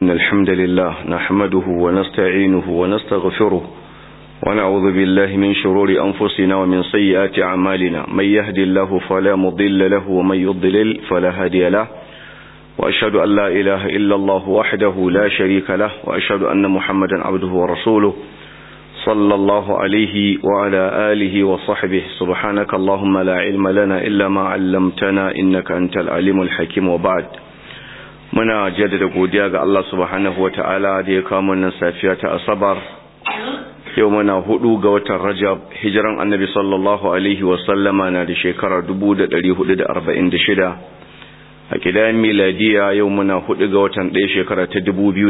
إن الحمد لله نحمده ونستعينه ونستغفره ونعوذ بالله من شرور أنفسنا ومن سيئات أعمالنا من يهد الله فلا مضل له ومن يضلل فلا هادي له وأشهد أن لا إله إلا الله وحده لا شريك له وأشهد أن محمدا عبده ورسوله صلى الله عليه وعلى آله وصحبه سبحانك اللهم لا علم لنا إلا ما علمتنا إنك أنت العليم الحكيم وبعد muna jaddada godiya ga Allah subhanahu wa ta'ala da ya kawo nan safiya ta asabar yau muna hudu ga watan rajab hijiran annabi sallallahu alaihi wasallama na da shekarar 1446 a kidayen miladiya yau muna hudu ga watan ɗaya shekara ta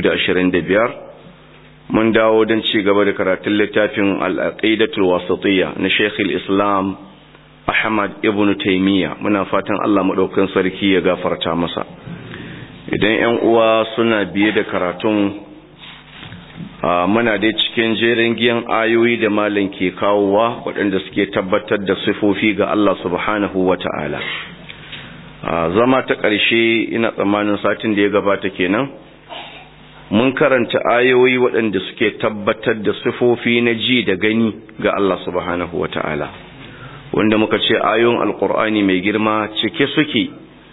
2025 mun dawo don ci gaba da karatun littafin al'aqidatul wasatiyya na sheikh islam ahmad ibn taimiyya muna fatan Allah maɗaukan sarki ya gafarta masa idan 'yan uwa suna biye da karatun muna dai cikin jerin giyan ayoyi da malin ke kawowa waɗanda suke tabbatar da sifofi ga Allah subhanahu wa ta'ala zama ta ƙarshe ina tsammanin satin da ya gabata kenan mun karanta ayoyi waɗanda suke tabbatar da sifofi na ji da gani ga Allah subhanahu wa ta'ala wanda muka ce ayoyin alƙur'ani mai girma cike suke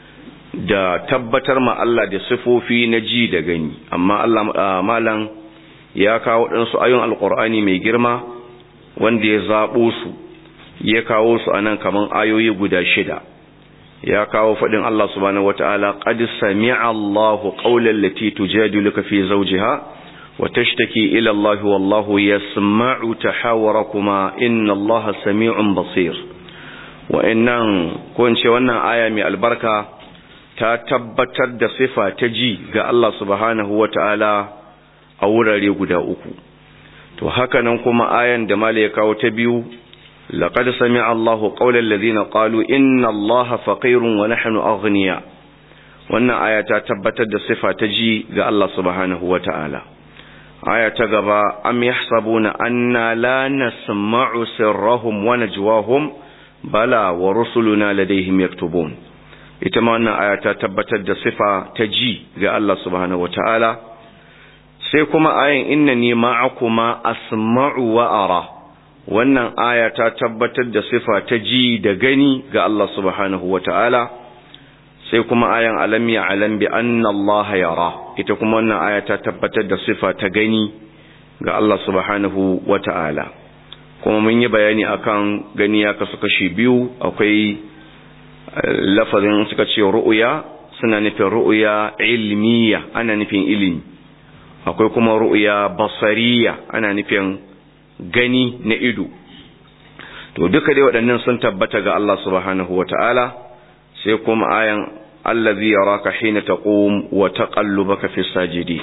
da tabbatar ma Allah da sifofi na ji da gani amma Allah malam ya kawo ɗansu ayon alƙur'ani mai girma wanda ya zaɓo su ya kawo su anan kaman ayoyi guda shida ya kawo faɗin Allah subhanahu wata'ala qad sami'a Allahu qawlan lati tujadiluka fi zawjiha wa tashtaki ila Allah wallahu yasma'u tahawurakuma inna Allah sami'un basir wa innan ko in ce wannan aya mai albarka ta tabbatar da sifa ta ji ga Allah subhanahu wa ta'ala a wurare guda uku. To haka nan kuma ayan da mala ya kawo ta biyu, laƙad sami Allahu ƙaunar lazina ƙalu inna Allah faƙirun wa nahnu aghniya Wannan aya ta tabbatar da sifa ta ji ga Allah subhanahu wa ta'ala. Aya ta gaba, am yahsabuna anna la nasma'u sirrahum wa najwahum bala wa rusuluna ladaihim yaktubun. ita ma wannan aya ta tabbatar da sifa ta ji ga Allah subhanahu wataala sai kuma ayan innani ma'akuma asma'u wa ara wannan aya ta tabbatar da sifa ta ji da gani ga Allah subhanahu wataala sai kuma ayan alam ya alam bi anna Allah yara ita kuma wannan aya ta tabbatar da sifa ta gani ga Allah subhanahu wataala kuma mun yi bayani akan gani ya kasu kashi biyu akwai lafazin suka ce ru'uya suna nufin ru'uya ilmiya ana nufin ilimi akwai kuma ru'uya basariya ana nufin gani na ido to duka dai waɗannan sun tabbata ga Allah subhanahu wata'ala sai kuma ayan allazi yaraka hina taqum wa taqallubaka fi sajidi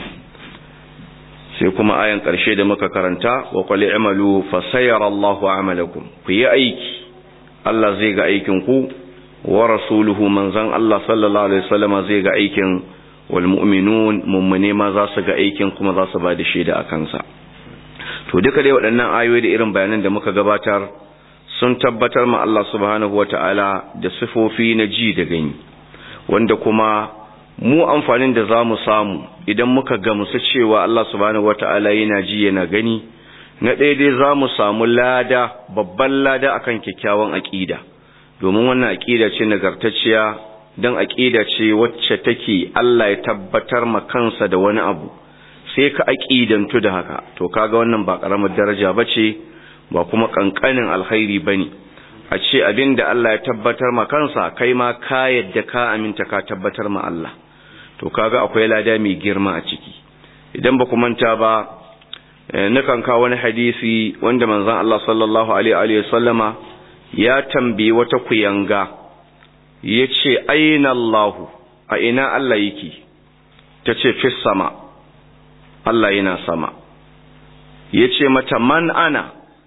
sai kuma ayan ƙarshe da muka karanta wa qul i'malu fa sayara Allahu a'malakum ku yi aiki Allah zai ga aikin ku wa rasuluhu manzan Allah sallallahu alaihi wasallam zai ga aikin wal mu'minun mummune ma za su ga aikin kuma za su ba da shaida a kansa to duka dai waɗannan ayoyi da irin bayanan da muka gabatar sun tabbatar ma Allah subhanahu wata'ala da sifofi na ji da gani wanda kuma mu amfanin da za mu samu idan muka gamsu cewa Allah subhanahu wata'ala yana ji yana gani na ɗaya dai za mu samu lada babban lada akan kyakkyawan aƙida domin wannan aƙida ce nagartacciya don aƙida ce wacce take Allah ya tabbatar ma kansa da wani abu sai ka aƙidantu da haka to kaga wannan ba ƙaramar daraja ba ce ba kuma ƙanƙanin alkhairi ba ne a ce abin da Allah ya tabbatar ma kansa kai ma ka yadda ka aminta ka tabbatar ma Allah to kaga akwai lada mai girma a ciki idan ba ku manta ba nakan kawo wani hadisi wanda manzon Allah sallallahu alaihi wa sallama ya tambayi wata kuyanga ya ce aina Allahu a ina Allah yake ta ce fi sama Allah yana sama ya ce mata man ana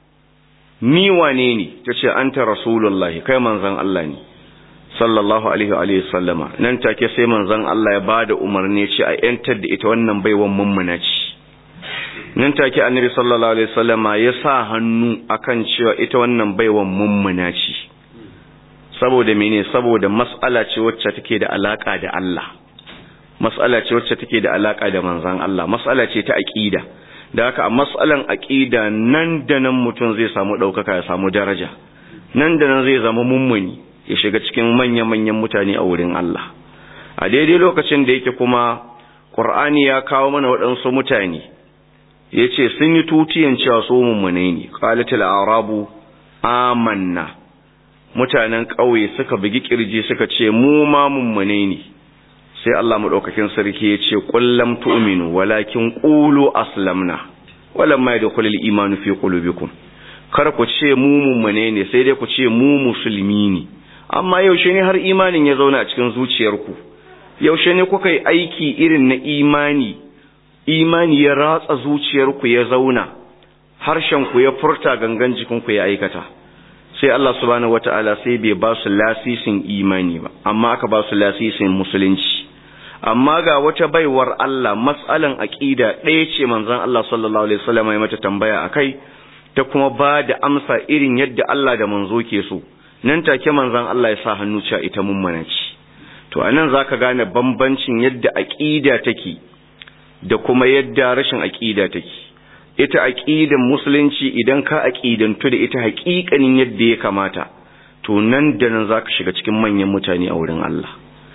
ni wane ne ta ce an ta rasulullahi kai manzan Allah ne sallallahu alaihi wa sallama nan take sai manzan Allah ya bada umarni ce a yantar da ita wannan baiwan mummuna ce nan take annabi sallallahu alaihi wasallama ya sa hannu akan cewa ita wannan baiwan mummuna ce saboda mene saboda mas'ala ce wacce take da alaka da Allah mas'ala ce wacce take da alaka da manzon Allah mas'ala ce ta aqida da haka a mas'alan aqida nan da nan mutum zai samu daukaka ya samu daraja nan da nan zai zama mummuni ya shiga cikin manya-manyan mutane a wurin Allah a daidai lokacin da yake kuma Qur'ani ya kawo mana waɗansu mutane yace sun yi tutiyan cewa su mummune ne qalatul arabu amanna mutanen ƙauye suka bugi kirji suka ce mu ma mummune ne sai Allah madaukakin sarki ya ce kullam tu'minu walakin qulu aslamna walamma yadkhulul imanu fi qulubikum kar ku ce mu mummune ne sai dai ku ce mu musulmi ne amma yaushe ne har imanin ya zauna a cikin zuciyarku yaushe ne kuka yi aiki irin na imani imani ya ratsa zuciyarku ya zauna harshenku ya furta gangan jikinku ya aikata sai Allah subhanahu wata'ala sai bai ba su lasisin imani ba amma aka ba su lasisin musulunci amma ga wata baiwar Allah mas'alan aqida ɗaya ce manzon Allah sallallahu alaihi wasallam ya mata tambaya akai ta kuma ba da amsa irin yadda Allah da manzo ke so nan take manzon Allah ya sa hannu cewa ita mummuna ce to anan zaka gane bambancin yadda aqida take da kuma yadda rashin aqida take ita aqidan musulunci idan ka aqidantu da ita haƙiƙanin yadda ya kamata to nan da nan zaka shiga cikin manyan mutane a wurin Allah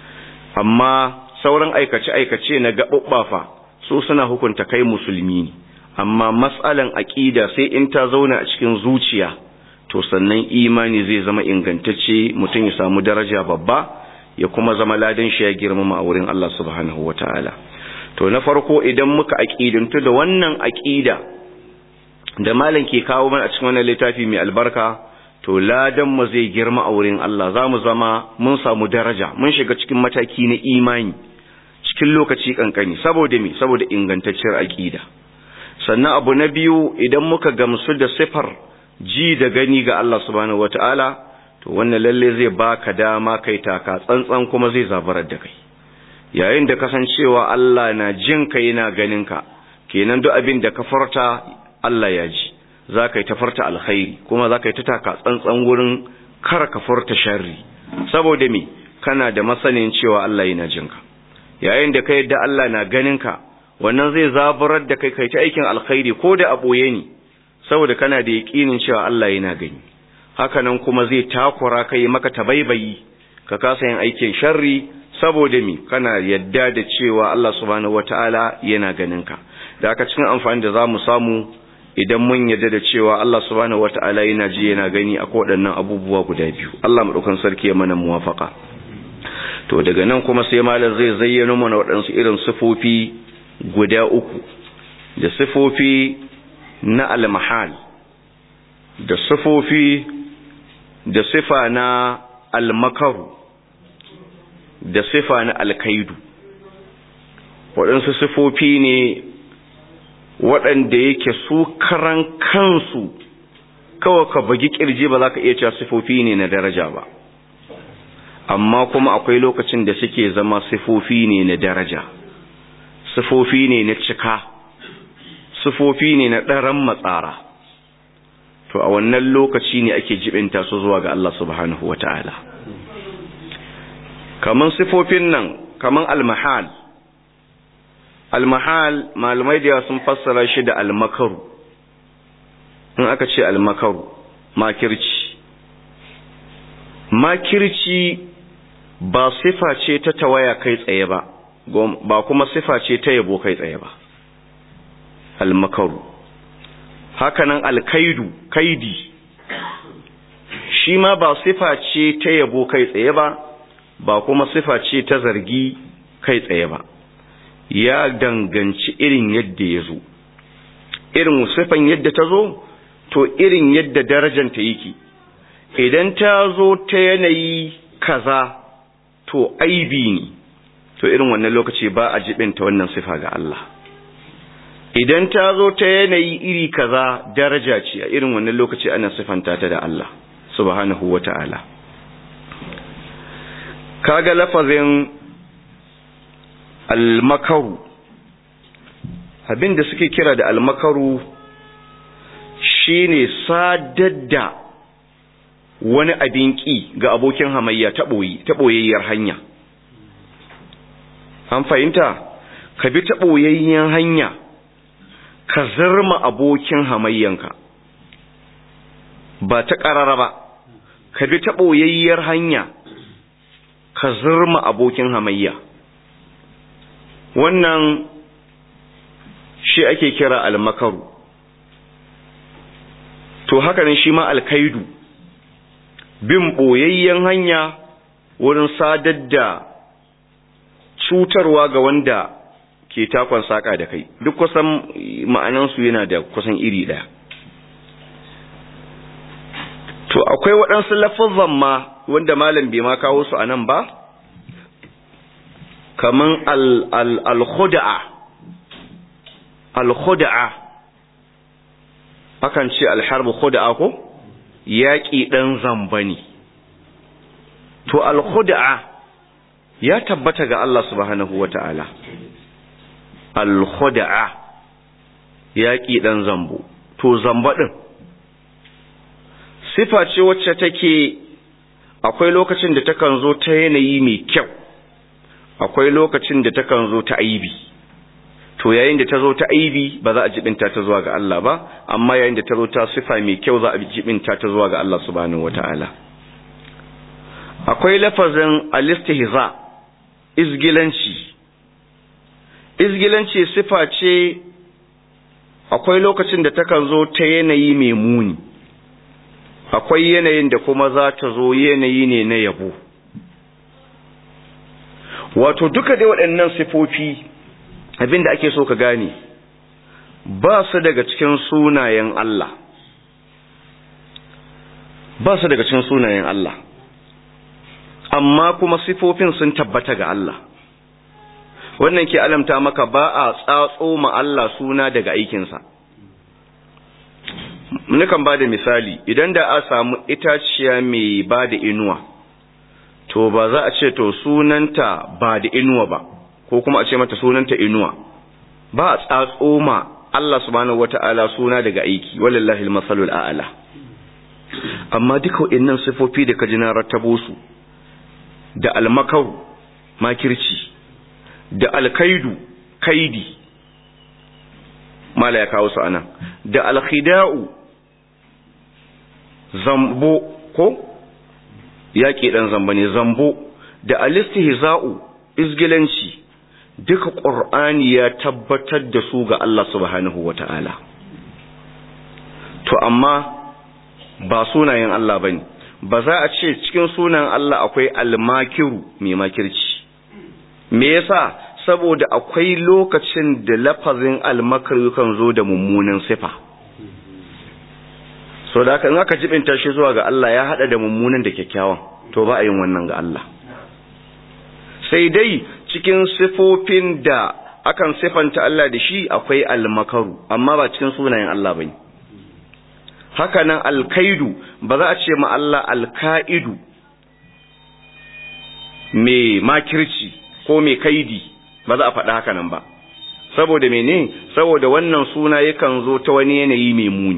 amma sauran aikace aikace na gaɓuɓɓafa su suna hukunta kai musulmi ne amma mas'alan aqida sai in ta zauna a cikin zuciya to sannan imani zai zama ingantacce mutum ya samu daraja babba ya kuma zama ladan shi ya girmama a wurin Allah subhanahu wataala to na farko idan muka aqidantu da wannan aqida da malam ke kawo mana a cikin wannan littafi mai albarka to ladan mu zai girma a wurin Allah zamu zama mun samu daraja mun shiga cikin mataki na imani cikin lokaci kankani saboda me saboda ingantacciyar aqida sannan abu na biyu idan muka gamsu da sifar ji da gani ga Allah subhanahu wataala to wannan lalle zai baka dama kai taka tsantsan kuma zai zabarar da kai yayin da kasancewa Allah na jin ka yana ganin ka kenan duk abin da ka farta Allah ya ji za ka yi ta farta alkhairi kuma za ka yi ta taka tsantsan wurin kar ka farta sharri saboda me kana da masanin cewa Allah yana jin ka yayin da ka yadda Allah na ganin ka wannan zai zaburar da kai kai ta aikin alkhairi ko da a boye ne saboda kana da yaƙinin cewa Allah yana gani haka nan kuma zai takura kai maka tabaibayi ka kasa yin aikin sharri saboda mi kana yadda da cewa Allah subhanahu wataala yana ganin ka da aka cikin amfani da zamu samu idan mun yadda da cewa Allah subhanahu wataala yana ji yana gani a waɗannan abubuwa guda biyu Allah madaukan sarki ya mana muwafaka to daga nan kuma sai malam zai zayyano mana waɗansu irin sifofi guda uku da sifofi na almahal da sifofi da sifa na almakaru da sifa na alkaidu waɗansu sifofi ne waɗanda yake su karan kansu kawai ka bagi ƙirji ba za ka iya cewa sifofi ne na daraja ba amma kuma akwai lokacin da suke zama sifofi ne na daraja sifofi ne na cika sifofi ne na ɗaran matsara to a wannan lokaci ne ake jibinta su zuwa ga Allah subhanahu wata'ala kaman sifofin nan kaman almahal almahal malamai da sun fassara shi da almakaru in aka ce almakaru makirci makirci ba sifa ce ta tawaya kai tsaye ba ba kuma sifa ce ta yabo kai tsaye ba almakaru hakanan alkaidu kaidi shi ma ba sifa ce ta yabo kai tsaye ba ba kuma sifa ce ta zargi kai tsaye ba ya danganci irin yadda ya zo irin sifan yadda ta zo to irin yadda darajanta yake idan ta zo ta yanayi kaza to aibi ne to irin wannan lokaci ba a jibinta wannan sifa ga Allah idan ta zo ta yanayi iri kaza daraja ce a irin wannan lokaci ana sifanta ta da Allah subhanahu wata'ala kaga lafazin almakaru abinda suke kira da almakaru shine sadar da wani abin ki ga abokin hamayya ta boyayyar hanya an fahimta ka bi ta ɓoyayyen hanya ka zarma abokin hamayyanka ba ta ƙarara ba ka bi ta ɓoyayyar hanya ka zarma abokin hamayya wannan shi ake kira almakaru to hakanan shi ma alkaidu bin ɓoyayyen hanya wurin sadar da cutarwa ga wanda ke takon saƙa da kai duk kusan ma'anansu yana da kusan iri ɗaya to akwai waɗansu lafazan ma wanda malam bai ma kawo su a nan ba kaman al-khuda'a al-khuda'a akan ce al-harbu khuda'a ko yaƙi ɗan zamba ne to al-khuda'a ya tabbata ga Allah subhanahu wata'ala al-khuda'a yaƙi ɗan zambo to zamba ɗin sifa ce wacce take akwai lokacin da takan zo ta yanayi mai kyau akwai lokacin da takan zo ta aibi to yayin da ta zo ta aibi ba za a jibinta ta zuwa ga Allah ba amma yayin da ta zo ta sifa mai kyau za a jibinta ta zuwa ga Allah subhanahu wataala akwai lafazin alistihza izgilanci izgilanci sifa ce akwai lokacin da takan zo ta yanayi mai muni akwai yanayin da kuma za ta zo yanayi ne na yabo wato duka dai waɗannan sifofi abinda ake so ka gane ba su daga cikin sunayen Allah ba su daga cikin sunayen Allah amma kuma sifofin sun tabbata ga Allah wannan ke alamta maka ba a tsatso ma Allah suna daga aikinsa nukan ba da misali idan da a samu itaciya mai ba da inuwa to ba za a ce to sunanta ba da inuwa ba ko kuma a ce mata sunanta inuwa ba a tsatso ma Allah subhanahu wata'ala suna daga aiki wallahi almasalul a'la amma duka waɗannan sifofi da ka ji na rattabo su da almakaru makirci da alkaidu kaidi mala ya kawo su anan da alkhida'u zambo ko yaƙi ɗan zamba ne zambo da alistihza'u izgilanci duka ƙur'ani ya tabbatar da su ga Allah subhanahu wata'ala to amma ba sunayen Allah bane ba za a ce cikin sunan Allah akwai almakiru mai makirci me yasa saboda akwai lokacin da lafazin almakaru kan zo da mummunan sifa so da haka in aka jibinta shi zuwa ga Allah ya hada da mummunan da kyakkyawan to ba a yin wannan ga Allah sai dai cikin sifofin da akan sifanta Allah da shi akwai almakaru amma ba cikin sunayen Allah bane haka nan alkaidu ba za a ce ma Allah alkaidu mai makirci ko mai kaidi ba za a faɗa haka nan ba saboda mene saboda wannan suna yakan zo ta wani yanayi mai muni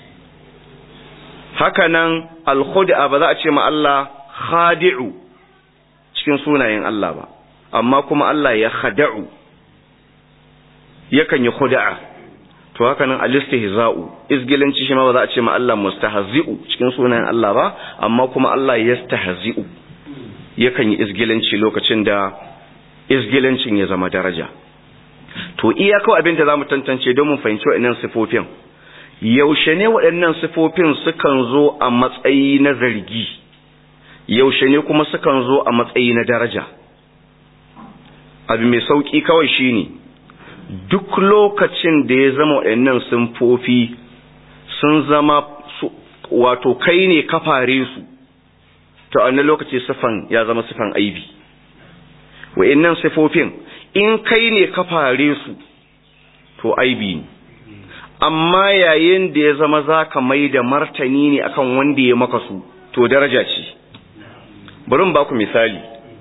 haka nan alkhud'a ba za a ce ma Allah khadi'u cikin sunayen Allah ba amma kuma Allah ya khada'u yakan yi khud'a to haka nan alistihza'u izgilanci shi ma ba za a ce ma Allah mustahzi'u cikin sunayen Allah ba amma kuma Allah yastahzi'u yakan yi izgilanci lokacin da izgilancin ya zama daraja to iya kawai abin da zamu tantance don mu fahimci waɗannan sifofin yaushe ne waɗannan sifofin sukan zo a matsayi na zargi yaushe ne kuma sukan zo a matsayi na daraja abu mai sauki kawai shine duk lokacin da ya zama waɗannan sifofi sun zama wato kai ne kafare su to a wannan lokaci sifan ya zama sifan aibi wa'annan sifofin in kai ne ka fare su to aibi ne amma yayin da ya zama za ka mai da martani ne akan wanda ya maka su to daraja ce bari ba ku misali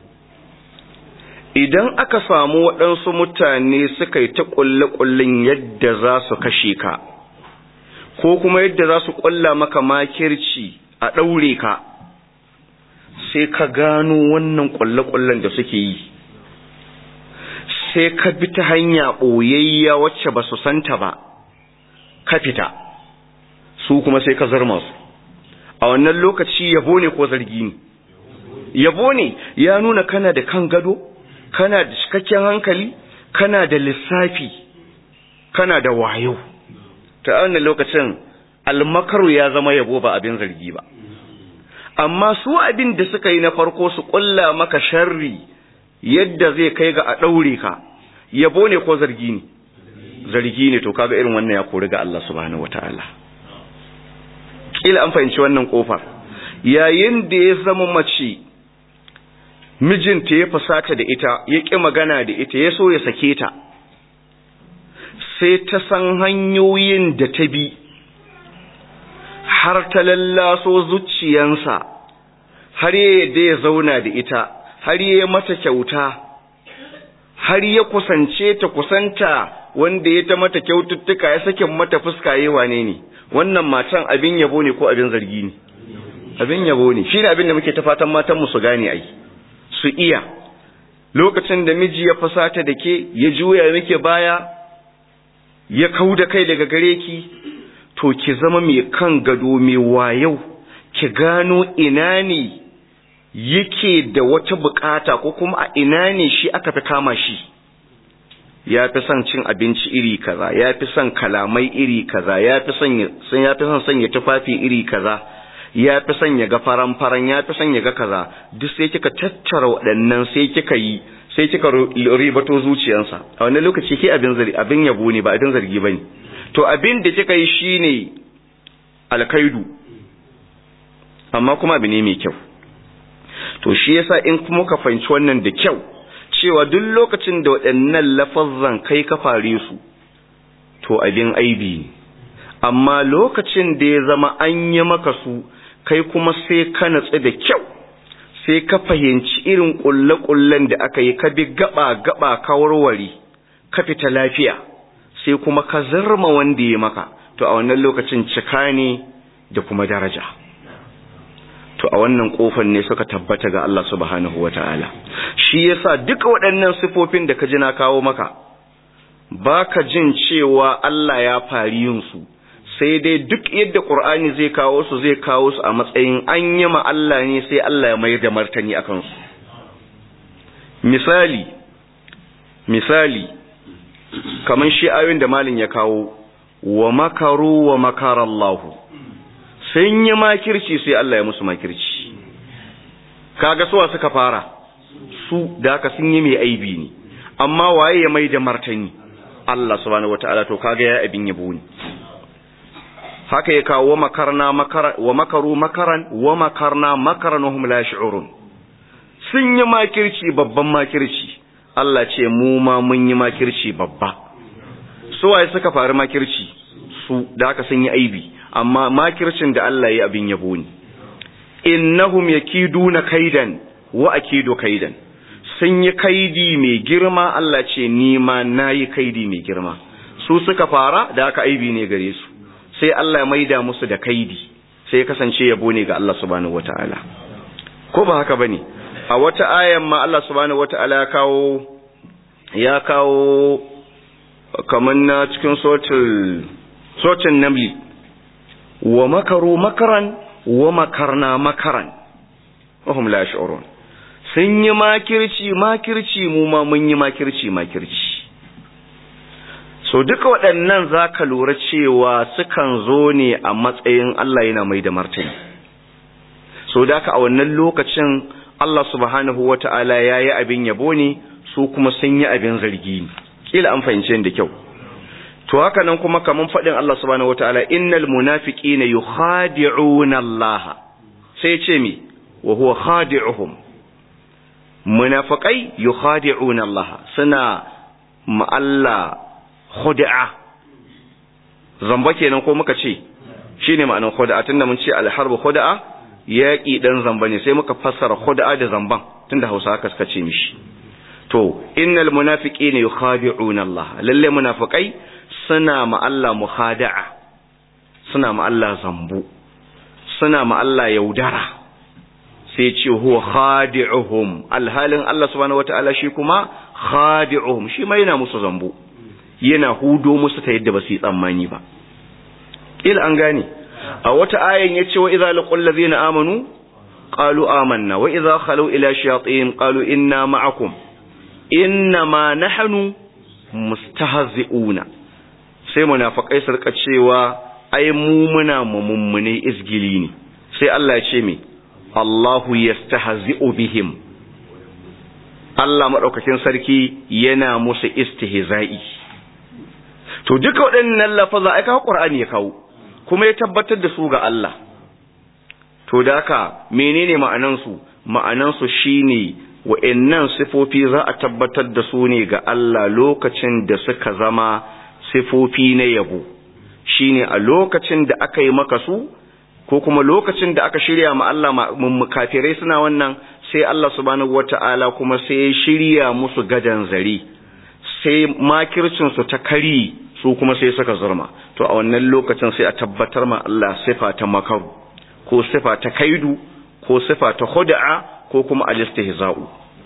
idan aka samu waɗansu mutane suka yi ta ƙulle-ƙullen yadda za su kashe ka ko kuma yadda za su ƙulla maka makirci a ɗaure ka sai ka gano wannan ƙulle-ƙullen da suke yi sai ka bi ta hanya ɓoyayya wacce ba su santa ba ka fita su kuma sai ka zarma su a wannan lokaci yabo ne ko zargi ne yabo ne ya nuna kana da kan gado kana da cikakken hankali kana da lissafi kana da wayo ta wannan lokacin almakaru ya zama yabo ba abin zargi ba amma su abin da suka yi na farko su kulla maka sharri yadda zai kai ga a ɗaure ka yabo ne ko zargi ne zargi ne to kaga irin wannan ya kori ga Allah subhanahu wataala kila an fahimci wannan kofar yayin da ya zama mace mijinta ya fusata da ita ya ƙi magana da ita ya so ya sake ta sai ta san hanyoyin da ta bi har ta lallaso zuciyansa har ya yadda ya zauna da ita har ya mata kyauta har ya kusance ta kusanta wanda ya ta mata kyaututtuka ya sakin mata fuska yi wane ne wannan matan abin yabo ne ko abin zargi ne abin yabo ne shine abin da muke ta fatan matan mu su gane ai su iya lokacin da miji ya fasata da ke ya juya muke baya ya kauda kai daga gare ki to ki zama mai kan gado mai wayau ki gano ina ne yake da wata bukata ko kuma a ina ne shi aka fi kama shi ya fi son cin abinci iri kaza ya fi son kalamai iri kaza ya fi son ya fi son sanya tufafi iri kaza ya fi son ya ga faran faran ya fi son ya ga kaza duk sai kika tattara waɗannan sai kika yi sai kika ribato zuciyarsa a wannan lokaci ke abin zargi abin yabo ne ba abin zargi bane to abin da kika yi shine alkaidu amma kuma abu ne mai kyau to shi yasa in kuma ka fahimci wannan da kyau cewa duk lokacin da waɗannan lafazzan kai ka fare su to abin aibi ne amma lokacin da ya zama an yi maka su kai kuma sai ka natsu da kyau sai ka fahimci irin ƙulle-ƙullen da aka yi ka bi gaba-gaba ka warware ka fita lafiya sai kuma ka zarma wanda ya maka to a wannan lokacin cika ne da kuma daraja to a wannan kofar ne suka tabbata ga Allah subhanahu wata'ala shi yasa duka waɗannan sifofin da ka ji na kawo maka baka jin cewa Allah ya fari yin su sai dai duk yadda Qur'ani zai kawo su zai kawo su a matsayin an yi ma Allah ne sai Allah ya mayar da martani akan su misali misali kaman shi ayoyin da malin ya kawo wa makaru wa makarallahu sun yi makirci sai Allah ya musu makirci kaga suwa suka fara su da haka sun yi mai aibi ne amma waye ya mai da martani Allah subhanahu wataala to kaga ya abin yabo ne haka ya kawo wa makarna makara wa makaru makaran wa makarna makaran hum la yash'urun sun yi makirci babban makirci Allah ce mu ma mun yi makirci babba suwaye suka faru makirci su da haka sun yi aibi amma makircin da Allah ya abin yabo ne innahum yakiduna kaidan wa akidu kaidan sun yi kaidi mai girma Allah ce ni ma nayi kaidi mai girma su suka fara da haka aibi ne gare su sai Allah ya maida musu da kaidi sai ya kasance yabo ne ga Allah subhanahu wataala ko ba haka bane a wata ayan ma Allah subhanahu wataala ya kawo ya kawo kaman na cikin sotul sotin namli wa makaru makaran wa makarna makaran wahum la yash'urun sun yi makirci makirci mu ma mun yi makirci makirci so duka waɗannan zaka lura cewa sukan zo ne a matsayin Allah yana mai da martani so da a wannan lokacin Allah subhanahu wata'ala yayi abin yabo ne su kuma sun yi abin zargi kila an fahimce da kyau to haka nan kuma kaman fadin Allah subhanahu wataala innal munafiqina yukhadi'una Allah sai ce mi wa huwa khadi'uhum munafiqai yukhadi'una Allah suna ma Allah khud'a zamba kenan ko muka ce shine ma'anar khud'a tunda mun ce al-harbu khud'a yaki dan zamba ne sai muka fassara khud'a da zamban tunda Hausa haka suka ce mishi to innal munafiqina yukhadi'una Allah lalle munafiqai suna ma Allah muhada'a suna ma Allah zambu suna ma Allah yaudara sai ce huwa khadi'uhum alhalin Allah subhanahu wata'ala shi kuma khadi'uhum shi ma yana musu zambo yana hudo musu ta yadda ba su yi tsammani ba ila an gane a wata ayan yace wa idza laqul ladzina amanu qalu amanna wa idza khalu ila shayatin qalu inna ma'akum inna ma nahnu mustahzi'una sai munafikai su rika cewa ai mu muna mummune izgili ne sai Allah ya ce me Allahu yastahzi'u bihim Allah madaukakin sarki yana musu istihza'i to duka waɗannan lafaza ai kawo Qur'ani ya kawo kuma ya tabbatar da su ga Allah to da haka menene ma'anan su ma'anan su shine wa'annan sifofi za a tabbatar da su ne ga Allah lokacin da suka zama sifofi na yabo shine a lokacin da aka yi maka su ko kuma lokacin da aka shirya ma Allah kafirai suna wannan sai Allah subhanahu wata'ala kuma sai ya shirya musu gadan zari sai makircin su ta kari su kuma sai suka zurma to a wannan lokacin sai a tabbatar ma Allah sifa ta makaru ko sifa ta kaidu ko sifa ta khud'a ko kuma al-istihza'u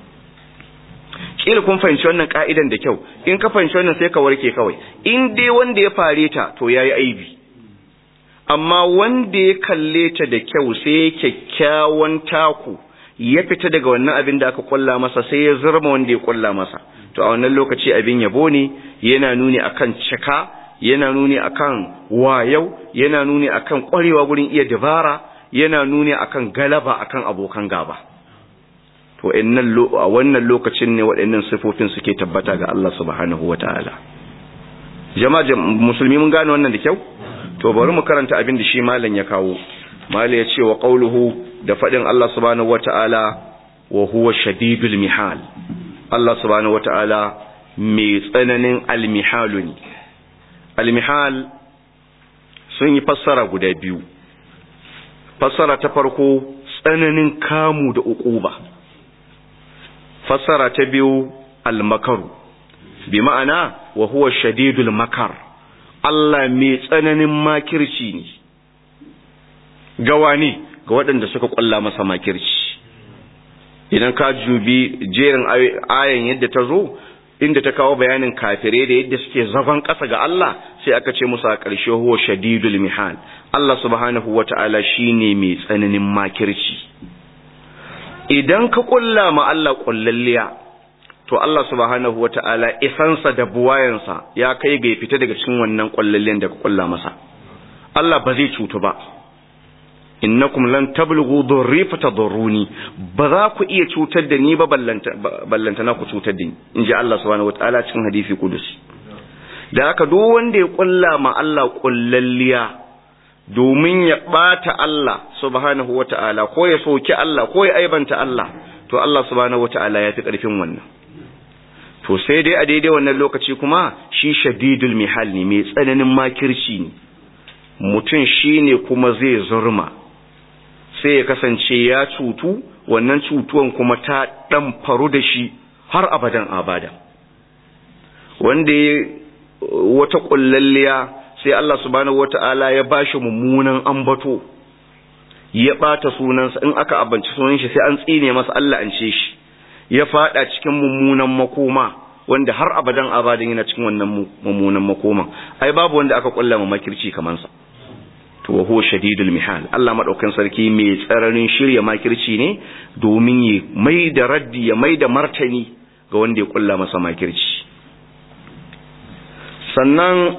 kila kun fahimci wannan ka'idan da kyau in ka fahimci wannan sai ka warke kawai in dai wanda ya fare ta to yayi aibi amma wanda ya kalle ta da kyau sai kyakkyawan taku ya fita daga wannan abin da aka kulla masa sai ya zurma wanda ya kulla masa to a wannan lokaci abin yabo ne yana nuni akan cika yana nuni akan wayau yana nuni akan kwarewa gurin iya dabara yana nuni akan galaba akan abokan gaba to a wannan lokacin ne waɗannan sifofin suke tabbata ga Allah subhanahu wataala jama'a musulmi mun gane wannan da kyau to bari mu karanta abin da shi malam ya kawo malam ya ce wa qauluhu da fadin Allah subhanahu wataala wa huwa shadidul mihal Allah subhanahu wataala mai tsananin almihalu ne almihal sun yi fassara guda biyu fassara ta farko tsananin kamu da uquba fassara ta biyu almakaru bi ma'ana wa huwa shadidul makar Allah mai tsananin makirci ne gawa ne ga waɗanda suka ƙwalla masa makirci idan ka jubi jerin ayan yadda ta zo inda ta kawo bayanin kafire da yadda suke zagon ƙasa ga Allah sai aka ce musu a ƙarshe huwa shadidul mihal Allah subhanahu wata'ala shine mai tsananin makirci idan ka ƙulla ma Allah ƙullalliya to Allah subhanahu wata'ala isansa da buwayansa ya kai ga ya fita daga cikin wannan ƙullalliyan da ka ƙulla masa Allah ba zai cutu ba innakum lan tablughu dhurri fatadurruni ba za ku iya cutar da ni ba ballanta ballanta na ku cutar da ni inji Allah subhanahu wataala cikin hadisi kudusi da haka duk wanda ya kulla ma Allah kullalliya domin ya bata Allah subhanahu wataala ko ya soki Allah ko ya aibanta Allah to Allah subhanahu wataala ya fi karfin wannan to sai dai a daidai wannan lokaci kuma shi shadidul mihal ne mai tsananin makirci ne mutum shine kuma zai zurma sai ya kasance ya cutu wannan cutuwan kuma ta dan faru da shi har abadan abada wanda ya wata kullalliya sai Allah subhanahu wata'ala ya bashi mummunan ambato ya bata sunansa in aka abanci sunan shi sai an tsine masa Allah an ce shi ya fada cikin mummunan makoma wanda har abadan abadan yana cikin wannan mummunan makoma ai babu wanda aka kullama makirci kaman sa to wa huwa shadidul mihal Allah madaukan sarki mai tsararin shirya makirci ne domin ya mai da raddi ya mai da martani ga wanda ya kulla masa makirci sannan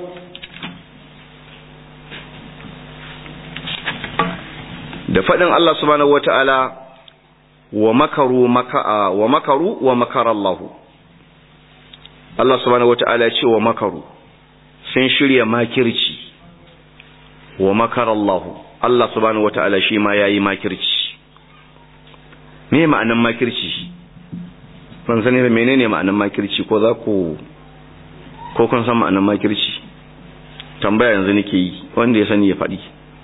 da faɗin Allah subhanahu wata'ala wa makaru maka wa makaru wa makara Allah Allah subhanahu wata'ala ya ce wa makaru sun shirya makirci wa makar Allah Allah subhanahu wata'ala shi ma yayi makirci me ma'anan makirci ban sani da menene ma'anan makirci ko za ku ko kun san ma'anan makirci tambaya yanzu nake yi wanda ya sani ya faɗi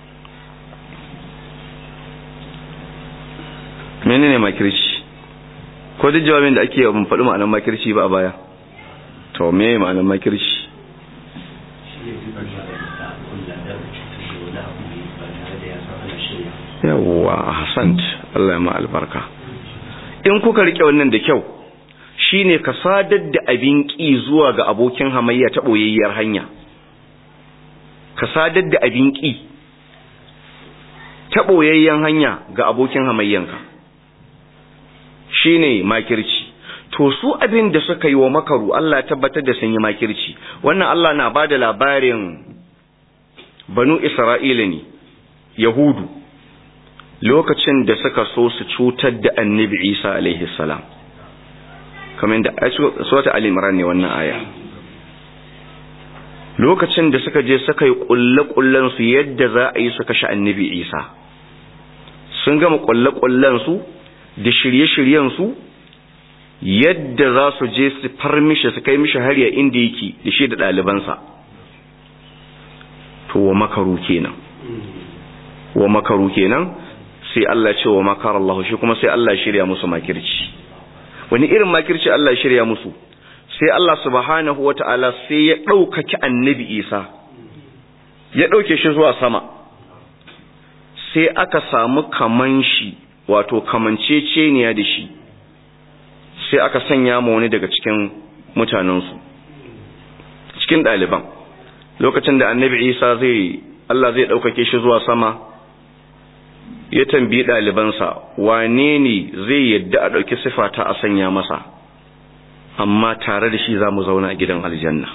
menene makirci ko duk jawabin da ake ban faɗi ma'anan makirci ba a baya to me ma'anan makirci yawwa hasant Allah ya ma albarka in kuka rike wannan da kyau shine ka sadar da abin ƙi zuwa ga abokin hamayya ta ɓoyayyar hanya ka sadar da abin ƙi ta ɓoyayyen hanya ga abokin hamayyanka shine makirci to su abin da suka yi wa makaru Allah tabbatar da sun yi makirci wannan Allah na ba da labarin banu Isra'ila ne Yahudu lokacin da suka so su cutar da annabi Isa alaihi salam kamar da suwata al-imran ne wannan aya lokacin da suka je suka yi kulle-kullen su yadda za a yi su kashe annabi Isa sun gama kulle-kullen su da shirye-shiryen su yadda za su je su far mishi su kai mishi har ya inda yake da shi da ɗalibansa to wa makaru kenan wa makaru kenan sai Allah ce wa makar Allah shi kuma sai Allah shirya musu makirci wani irin makirci Allah shirya musu sai Allah subhanahu wata'ala sai ya ɗaukaki annabi Isa ya ɗauke shi zuwa sama sai aka samu kaman shi wato kamanceceniya da shi sai aka sanya ma wani daga cikin mutanensu cikin ɗaliban lokacin da annabi Isa zai Allah zai ɗaukake shi zuwa sama ya tambayi ɗalibansa wane ne zai yadda a ɗauki sifata a sanya masa amma tare da shi za mu zauna a gidan aljanna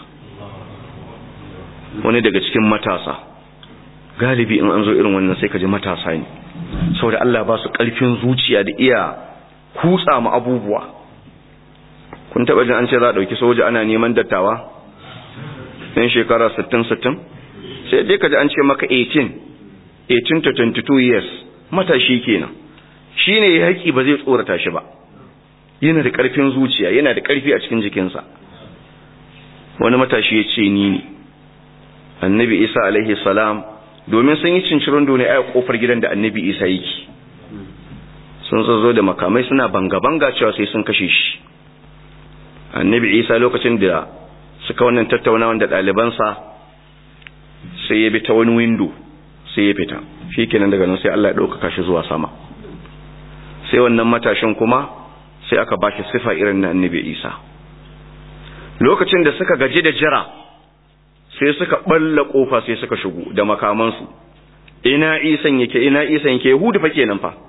wani daga cikin matasa galibi in an zo irin wannan sai ka ji matasa ne saboda Allah ba su ƙarfin zuciya da iya kutsa mu abubuwa kun taɓa jin an ce za a ɗauki soja ana neman dattawa ɗan shekara 60-60 sai dai ka ji an ce maka 18 18 to 22 years matashi kenan shine ya haƙi ba zai tsorata shi ba yana da ƙarfin zuciya yana da ƙarfi a cikin jikinsa wani matashi ya ce ni ne annabi isa alaihi salam domin sun yi cincirin dole a kofar gidan da annabi isa yake sun zo da makamai suna banga-banga cewa sai sun kashe shi annabi isa lokacin da suka wannan tattaunawan da ɗalibansa sai ya bi ta wani windo sai ya fita shi kenan daga nan sai Allah ya ɗaukaka shi zuwa sama sai wannan matashin kuma sai aka ba shi sifa irin na annabi isa lokacin da suka gaji da jira sai suka balla kofa sai suka shigo da makamansu ina isan yake ina isan yake yahudu fa kenan fa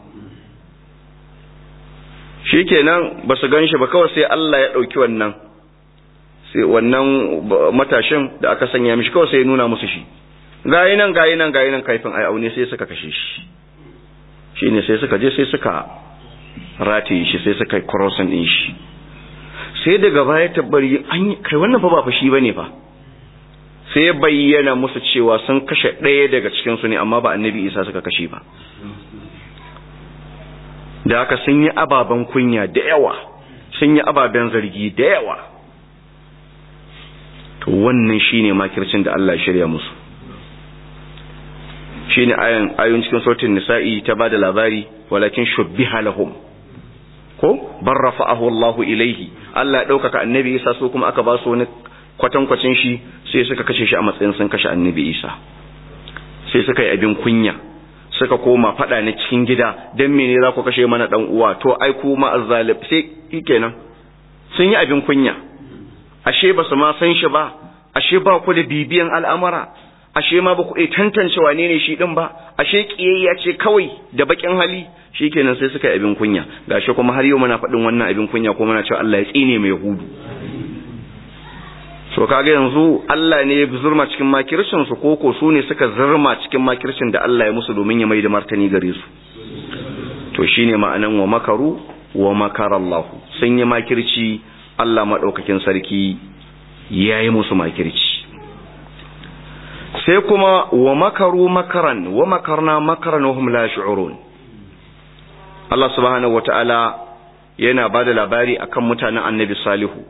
shikenan ba su gan shi ba kawai sai Allah ya ɗauki wannan sai wannan matashin da aka sanya mishi kawai sai ya nuna musu shi gayi nan gayi nan gayi nan kaifin ai aune sai suka kashe shi shine sai suka je sai suka rataye shi sai suka crossin din shi sai daga baya tabbari an kai wannan fa ba fa shi bane fa sai ya bayyana musu cewa sun kashe ɗaya daga cikin su ne amma ba annabi Isa suka kashe ba da haka sun yi ababen kunya da yawa sun yi ababen zargi da yawa to wannan shine makircin da Allah ya shirya musu shine ayan ayun cikin sautin nisa'i ta bada labari walakin shubbiha lahum ko bar rafa'ahu Allah ilaihi Allah ya daukaka annabi Isa so kuma aka ba su wani kwatankwacin shi sai suka kashe shi a matsayin sun kashe annabi Isa sai suka yi abin kunya suka koma fada na cikin gida dan mene za ku kashe mana dan uwa to ai kuma azzalib sai kenan sun yi abin kunya ashe ba su ma san shi ba ashe ba ku da bibiyan al'amara ashe ma ba ku iya tantance wane ne shi din ba ashe kiyayya ce kawai da bakin hali shikenan sai suka yi abin kunya gashi kuma har yau muna faɗin wannan abin kunya kuma muna cewa Allah ya tsine mai yahudu so kaga yanzu Allah ne ya zurma cikin makircin su koko su ne suka zurma cikin makircin da Allah ya musu domin ya mai da martani gare su to shine ma'anan wa makaru wa makara Allah sun yi makirci Allah madaukakin sarki yayi musu makirci sai kuma wa makaru makaran wa makarna makaran wa hum la yash'urun Allah subhanahu wata'ala yana bada labari akan mutanen Annabi Salihu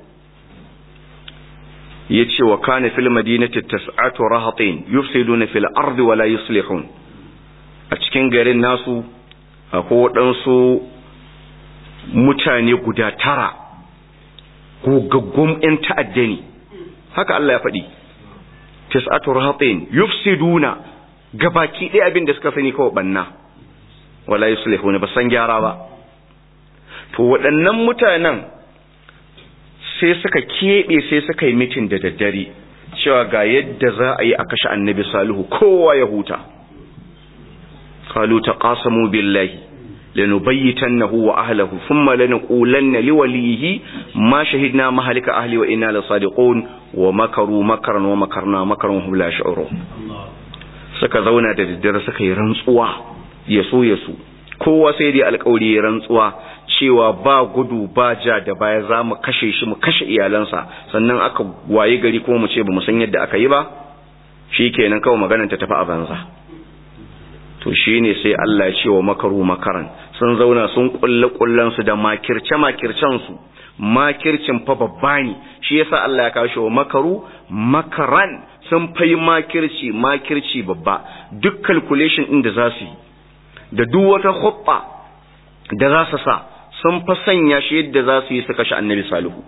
yace wa kana fil madinati tas'atu rahatin yufsiduna fil ardi wa la yuslihun a cikin garin nasu akwai waɗansu mutane guda tara gogaggun 'yan ta'adda ne haka Allah ya faɗi tis'atu rahatin yufsiduna gabaki ɗaya abin da suka sani kawai banna wala yuslihuna ba san gyara ba to waɗannan mutanen sai suka keɓe sai suka yi mitin da daddare cewa ga yadda za a yi a kashe annabi salihu kowa ya huta qalu taqasamu billahi lanubayyitannahu wa ahlihi thumma lanqulanna liwalihi ma shahidna mahalika ahli wa inna lasadiqun wa makaru makaran wa makarna makaran hum la yash'urun suka zauna da daddare suka yi rantsuwa yaso yaso kowa sai dai alƙawari ya rantsuwa cewa ba gudu ba ja da baya za mu kashe shi mu kashe iyalansa sannan aka waye gari kuma mu ce ba mu san yadda aka yi ba shi kenan kawai maganar ta tafi a banza to shi ne sai Allah ya ce wa makaru makaran sun zauna sun kulle kullansu da makirce makircensu makircin fa babba ne shi yasa Allah ya kawo shi wa makaru makaran sun fai makirci makirci babba duk calculation din da za su yi da duk wata hubba da za su sa sun fa sanya shi yadda za su yi su kashe annabi salihu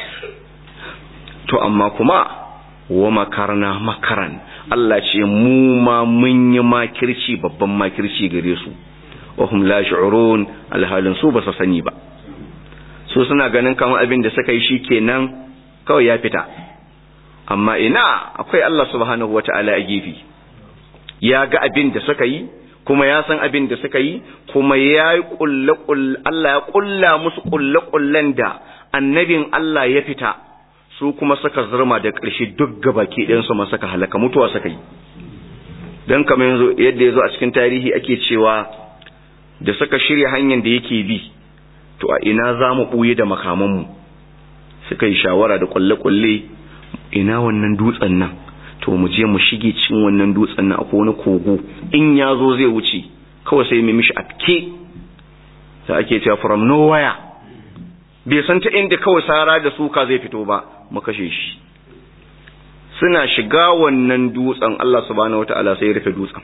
to amma kuma wa makarna makaran Allah ce mu ma mun yi makirci babban makirci gare su wahum la shu'urun alhalin su ba su sani ba su suna ganin kamar abin da suka yi shikenan kawai ya fita amma ina akwai Allah subhanahu wata'ala a gefe ya ga abin da suka yi kuma ya san abin da suka yi kuma ya yi Allah ya kulla musu kulle-kullen da annabin Allah ya fita su kuma suka zurma da ƙarshe duk gabaki ɗayansu ma suka halaka mutuwa suka yi don kamar yanzu yadda ya zo a cikin tarihi ake cewa da suka shirya hanyar da yake bi to a ina za mu ɓuye da makamanmu suka yi shawara da kulle-kulle ina wannan dutsen nan to mu je mu shige cikin wannan dutsen nan akwai wani kogo in ya zo zai wuce kawai sai mu mishi afke da ake cewa from nowhere bai san ta inda kawai sara da suka zai fito ba mu kashe shi suna shiga wannan dutsen Allah subhanahu wataala sai ya rufe dutsen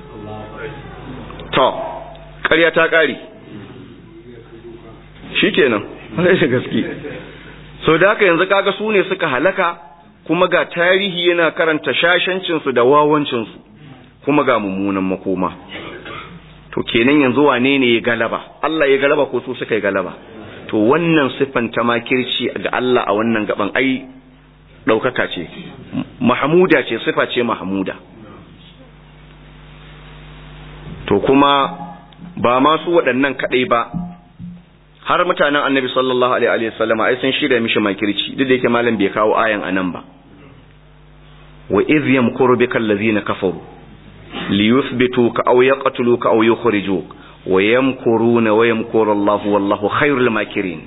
to ƙarya ta ƙare shikenan sai da gaske so da haka yanzu kaga su ne suka halaka kuma ga tarihi yana karanta shashancinsu da wawancinsu kuma ga mummunan makoma to kenan yanzu wane ne ya galaba Allah ya galaba ko su suka yi galaba to wannan siffan ta makirci ga Allah a wannan gaban ai ɗaukaka ce mahmuda ce siffa ce mahmuda to kuma ba masu waɗannan kaɗai ba har mutanen annabi sallallahu alaihi wa sallama ai sun shirya mishi makirci duk da yake malam bai kawo ayan anan ba wa idh yamkuru bika allazina kafaru liyuthbituka aw yaqtuluka aw yukhrijuka wa yamkuruna wa yamkuru Allahu wallahu khairul makirin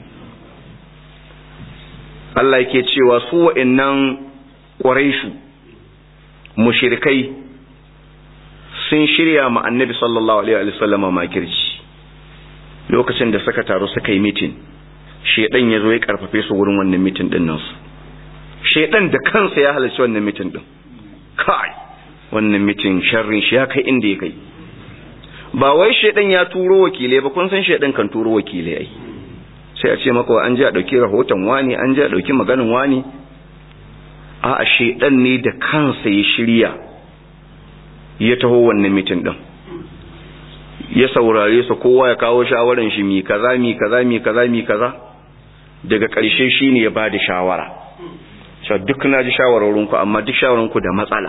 Allah yake cewa su wa'annan quraishu mushrikai sun shirya ma annabi sallallahu alaihi wa sallama makirci lokacin da suka taru suka yi mitin shedan ya zo ya karfafe su wurin wannan mitin din nan su shedan da kansa ya halarci wannan mitin din kai wannan mitin sharrin shi ya kai inda ya kai ba wai shedan ya turo wakilai ba kun san shedan kan turo wakilai ai sai a ce maka an ji a dauki rahoton wani an ji a dauki maganin wani a a shedan ne da kansa ya shirya ya taho wannan mitin din ya saurare su kowa ya kawo shawaran shi mi kaza mi kaza mi kaza mi kaza daga ƙarshe shine ya bada shawara cewa duk na ji shawararinku amma duk shawararinku da matsala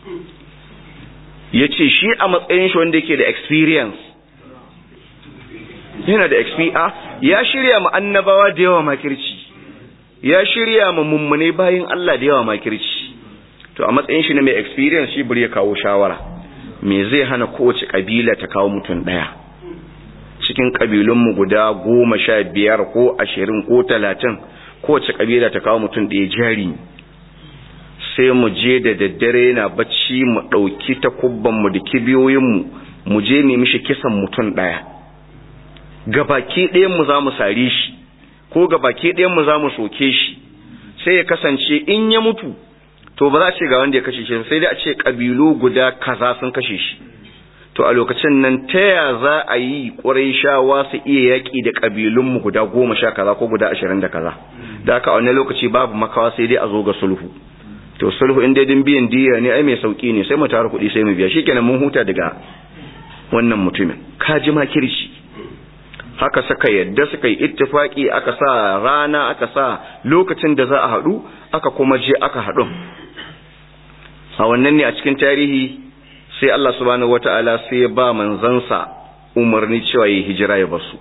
ya ce shi a matsayin shi wanda yake da experience yana da experience ya shirya ma annabawa da yawa makirci ya shirya ma mummune bayin Allah da yawa makirci to a matsayin shi na mai experience shi bari ya kawo shawara me zai hana kowace kabila ta kawo mutum daya cikin kabilunmu guda goma sha biyar ko ashirin ko talatin kowace kabila ta kawo mutum ɗaya jari sai mu je da daddare yana bacci mu ɗauki takubbanmu da kibiyoyinmu mu je ne mishi kisan mutum ɗaya gabaki ɗayanmu za mu sare shi ko gabaki ɗayanmu za mu soke shi sai ya kasance in ya mutu to ba za a ce ga wanda ya kashe shi sai dai a ce ƙabilu guda kaza sun kashe shi to a lokacin nan ta ya za a yi ƙwarai shawa su iya yaƙi da ƙabilunmu guda goma sha kaza ko guda ashirin da kaza da haka a wani lokaci babu makawa sai dai a zo ga sulhu to sulhu in daidin biyan diya ne ai mai sauki ne sai mu tara kuɗi sai mu biya shikenan mun huta daga wannan mutumin ka ji makirci haka suka yadda suka yi ittifaki aka sa rana aka sa lokacin da za a haɗu aka kuma je aka haɗu a wannan ne a cikin tarihi sai Allah subhanahu wata'ala sai ya ba manzansa umarni cewa yi hijira ya basu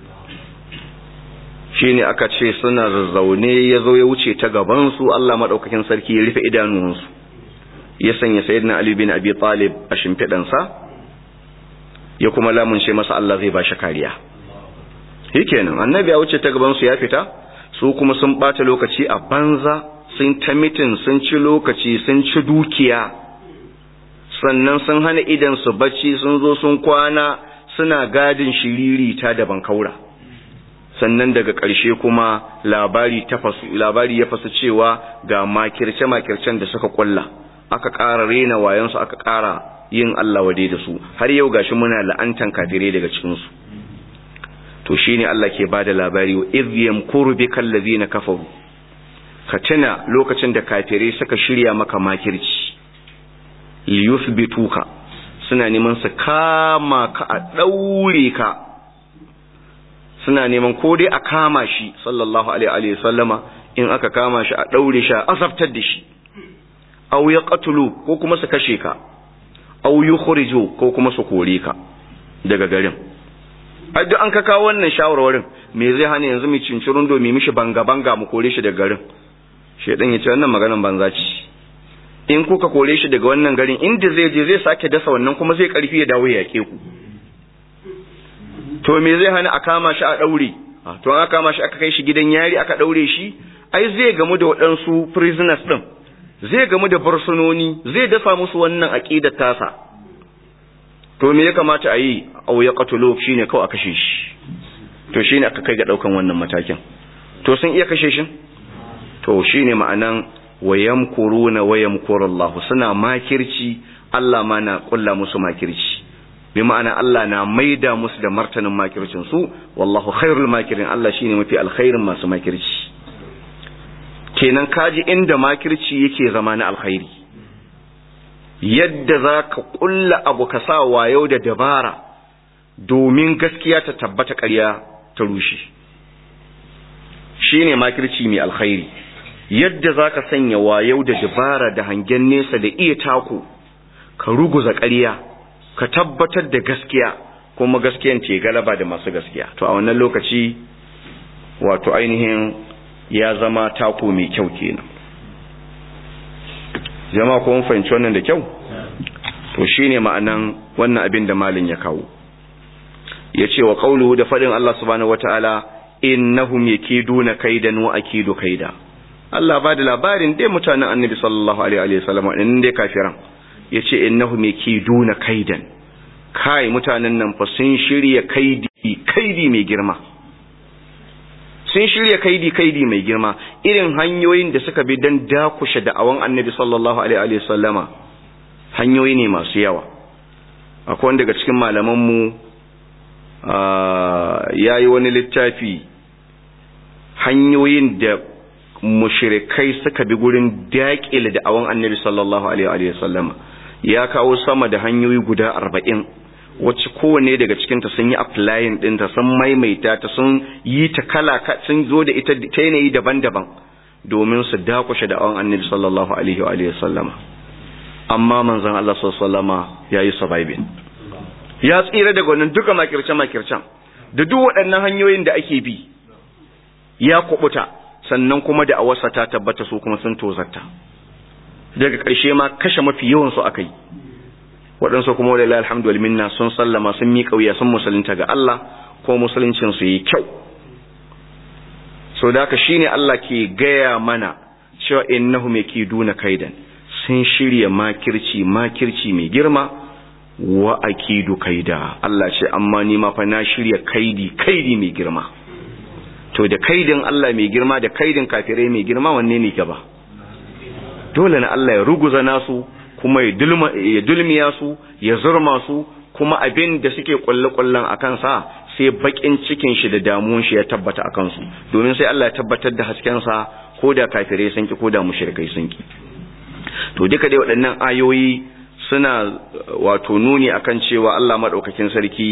shine aka ce suna zazzaune ya zo ya wuce ta gabansu Allah maɗaukakin sarki ya rufe idanunsu ya sanya sayyidina Ali bin Abi Talib a shimfiɗansa ya kuma lamunce masa Allah zai ba shi kariya shikenan annabi ya wuce ta gabansu ya fita su kuma sun bata lokaci a banza sun ta mitin sun ci lokaci sun ci dukiya sannan sun hana idan su bacci sun zo sun kwana suna gadin shiriri ta da bankaura sannan daga ƙarshe kuma labari ta fasu labari ya fasu cewa ga makirce makircen da suka kulla aka ƙara rena wayansu aka ƙara yin Allah wade da su har yau gashi muna la'antan kafirai daga cikin su to shine Allah ke bada labari wa idh yamkuru bikal ladina kafaru ka tuna lokacin da kafirai suka shirya maka makirci liyuthbituka suna neman su kama ka a daure ka suna neman ko dai a kama shi sallallahu alaihi wa sallama in aka kama shi a daure shi a azabtar da shi aw yaqtulu ko kuma su kashe ka aw yukhriju ko kuma su kore ka daga garin ai duk an ka kawo wannan shawarwarin me zai hana yanzu mu cincirun do mu mishi banga banga mu kore shi daga garin shedan ya ce wannan maganan banza ce in kuka kore shi daga wannan garin inda zai je zai sake dasa wannan kuma zai karfi ya dawo ya yake ku to me zai hana a kama shi a daure to an kama shi aka kai shi gidan yari aka daure shi ai zai gamu da waɗansu prisoners din zai gamu da barsunoni zai dafa musu wannan aqidar tasa to me ya kamata a yi au ya qatulu shine kawai a kashe shi to shine aka kai ga daukan wannan matakin to sun iya kashe shi to shine ma'anan wayamkuruna wayamkurullahu suna makirci Allah ma na kulla musu makirci bi ma'ana Allah na maida musu da martanin makircin su wallahu khairul makirin Allah shine mafi alkhairin masu makirci kenan kaji inda makirci yake zama na alkhairi yadda za ka ƙulla abu ka sa wayo da dabara domin gaskiya ta tabbata ƙarya ta rushe shi ne makirci mai alkhairi yadda za ka sanya wayo da dabara da hangen nesa da iya taku ka ruguza ƙarya ka tabbatar da gaskiya kuma gaskiyan ce galaba da masu gaskiya to a wannan lokaci wato ainihin ya zama taku mai kyau kenan jama'a ko mun fahimci wannan da kyau to shine ma'anan wannan abin da malin ya kawo yace wa qawluhu da fadin Allah subhanahu wataala innahum yakiduna kaidan wa akidu kaida Allah ba da labarin dai mutanen Annabi sallallahu alaihi wa sallam din dai kafiran yace innahum yakiduna kaidan kai mutanen nan fa sun shirya kaidi kaidi mai girma sun shirya kaidi kaidi mai girma irin hanyoyin da suka bi don dakushe da'awan annabi sallallahu alaihi sallama hanyoyi ne masu yawa akwai wanda daga cikin malamanmu ya yi wani littafi hanyoyin da mushrikai suka bi gurin daƙile da'awan annabi sallallahu alaihi sallama ya kawo sama da hanyoyi guda arba'in wacce kowanne daga cikinta sun yi applying ɗinta sun maimaita ta sun yi ta kala sun zo da ita ta yanayi daban-daban domin su dakushe da awon annabi sallallahu alaihi wa alihi sallama amma manzon Allah sallama ya yi surviving ya tsira daga wannan duka makirce makircen da duk waɗannan hanyoyin da ake bi ya kubuta sannan kuma da awarsa ta tabbata su kuma sun tozarta daga ƙarshe ma kashe mafi yawan su aka yi waɗansu kuma wadda alhamdu minna sun sallama sun miƙa wuya sun musulunta ga Allah ko musuluncin su yi kyau so da haka shine Allah ke gaya mana cewa innahum yakiduna kaidan sun shirya makirci makirci mai girma wa akidu kaida Allah ce amma ni ma fa na shirya kaidi kaidi mai girma to da kaidin Allah mai girma da kaidin kafirai mai girma wanne ne gaba dole na Allah ya ruguza nasu kuma ya dulmiya su ya zurma su kuma abin da suke kulle-kullen a kansa sai bakin cikin shi da damuwan shi ya tabbata a kansu domin sai Allah ya tabbatar da haskensa ko da kafirai sun ki ko da mushrikai sun ki to duka dai waɗannan ayoyi suna wato nuni akan cewa Allah madaukakin sarki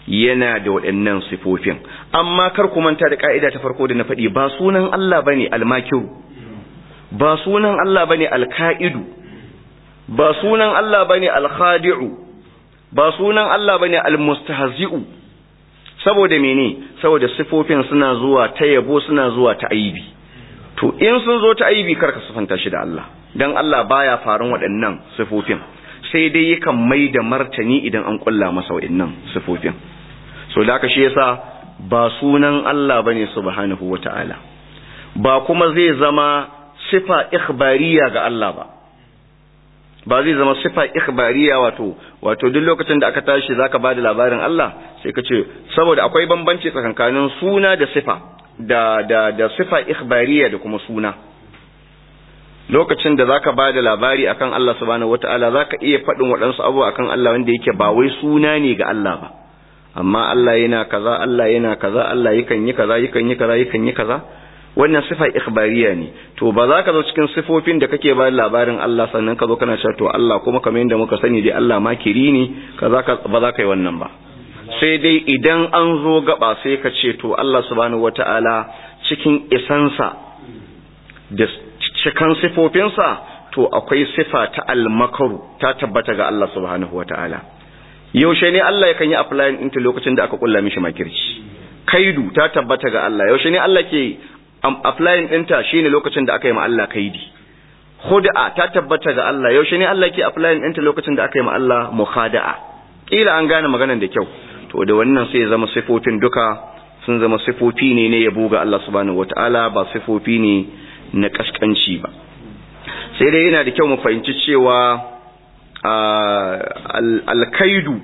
yana da waɗannan sifofin amma kar ku manta da ka'ida ta farko da na faɗi ba sunan Allah bane almakiru ba sunan Allah bane alka'idu ba sunan Allah bane alkhadi'u ba sunan Allah bane almustahzi'u saboda mene saboda sifofin suna zuwa ta yabo suna zuwa ta aibi to in sun zo ta aibi karka sufanta shi da Allah dan Allah baya farin waɗannan sifofin sai dai yakan mai da martani idan an kulla masa waɗannan sifofin so da haka shi yasa ba sunan Allah bane subhanahu wata'ala ba kuma zai zama sifa ikhbariya ga Allah ba ba zai zama sifa ikhbariya wato wato duk lokacin da aka tashi zaka bada labarin Allah sai ka ce saboda akwai bambanci tsakankanin suna da sifa da da da sifa ikhbariya da kuma suna lokacin da zaka bada labari akan Allah subhanahu wataala zaka iya faɗin waɗansu abubuwa akan Allah wanda yake ba wai suna ne ga Allah ba amma Allah yana kaza Allah yana kaza Allah yakan yi kaza yakan yi kaza yakan yi kaza wannan sifa ikhbariya ne to ba za ka zo cikin sifofin da kake ba labarin Allah sannan ka zo kana cewa to Allah kuma kamar yadda muka sani dai Allah makiri ne kaza ka ba za ka yi wannan ba sai dai idan an zo gaba sai ka ce to Allah subhanahu wataala cikin isansa da cikan sifofinsa to akwai sifa ta almakaru ta tabbata ga Allah subhanahu wataala yaushe ne Allah yakan yi applying ɗinta lokacin da aka kulla mishi makirci kaidu ta tabbata ga Allah yaushe ne Allah ke applying ɗinta shine lokacin da aka yi ma Allah kaidi khud'a ta tabbata ga Allah yaushe ne Allah ke applying ɗinta lokacin da aka yi ma Allah mukhada'a kila an gane maganar da kyau to da wannan sai ya zama sifofin duka sun zama sifofi ne ne yabo ga Allah subhanahu wataala ba sifofi ne na kaskanci ba sai dai yana da kyau mu fahimci cewa alkaidu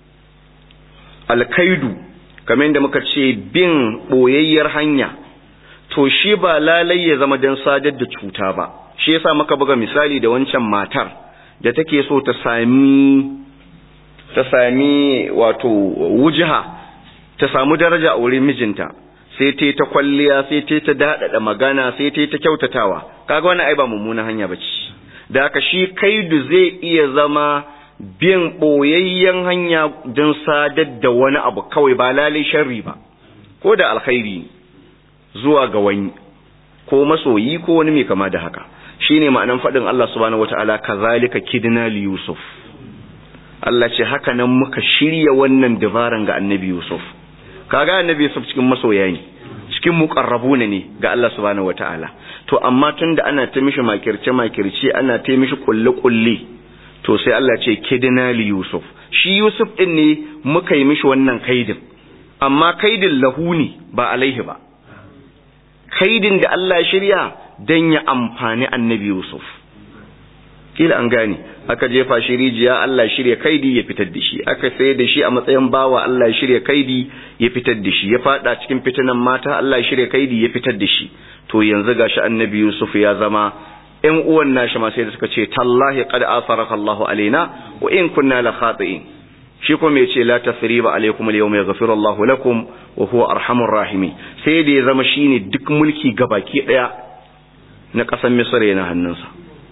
alkaidu kamar yadda muka ce bin boyayyar hanya to shi ba lalai ya zama don sadar da cuta ba shi yasa muka buga misali da wancan matar da take so ta sami ta sami wato wujiha ta samu daraja a wurin mijinta sai ta ta kwalliya sai ta ta dadada magana sai ta ta kyautatawa kaga wannan ai ba mummunan hanya bace da haka shi kaidu zai iya zama bin boyayyen hanya don sadar da wani abu kawai ba lalai sharri ba ko da alkhairi zuwa ga wani ko masoyi ko wani mai kama da haka shine ma'anan faɗin Allah subhanahu wataala kazalika kidna li yusuf Allah ce haka nan muka shirya wannan dabaran ga annabi yusuf kaga annabi yusuf cikin masoya ne cikin muqarrabuna ne ga Allah subhanahu wataala to amma tunda ana ta mishi makirce makirce ana ta mishi kulle kulle to sai Allah ce kidna li yusuf shi yusuf din ne muka yi mishi wannan kaidin amma kaidin lahu ne ba alaihi ba kaidin da Allah ya shirya dan ya amfani annabi yusuf kila an gane aka jefa shi rijiya Allah shirya kaidi ya fitar da shi aka sayar da shi a matsayin bawa Allah ya shirya kaidi ya fitar da shi ya fada cikin fitinan mata Allah ya shirya kaidi ya fitar da shi to yanzu gashi annabi Yusuf ya zama ƴan uwan nashi ma sai da suka ce tallahi qad asaraka Allah alaina wa in kunna la khati'in shi kuma yace la tasriba alaikum al-yawma yaghfiru Allah lakum wa huwa arhamur rahimin sai da ya zama shine duk mulki gabaki daya na ƙasar Misra yana hannunsa